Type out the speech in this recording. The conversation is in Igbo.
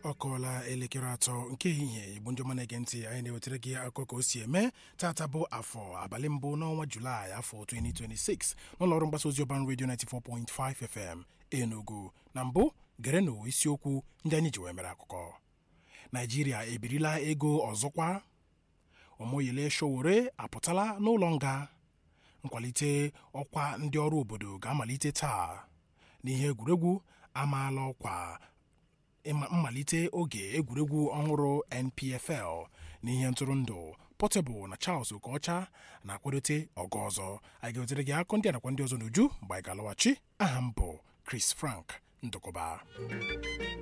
ọ kọọla elekere atọ nke ehihie igbo ndị ọma na-ege ntị anyị na-ewetara gị akụkọ ka o si eme tata bụ afọ abalị mbụ n'ọnwa julaị afọ 2026 n'ụlọọrụ mgbasa ozi ọban redio 94.5 fm enugu na mbụ gerenụ isiokwu ndị anyị ji wee mere akụkọ naijiria ebirila ego ọzọkwa ụmụyele showore apụtala n'ụlọ nga nkwalite ọkwa ndị ọrụ obodo ga-amalite taa n'ihe egwuregwu amaala ọkwa mmalite oge egwuregwu ọhụrụ npfl n'ihe ntụrụndụ Portable na Charles Okocha na-akwadote ọgọ ọzọ anyị ga-ewetere gị akụ ndị a nakwa ndị ọzọ n'uju mgbe anyị ga-alọghachi aha m bụ Chris Frank Ndụkọba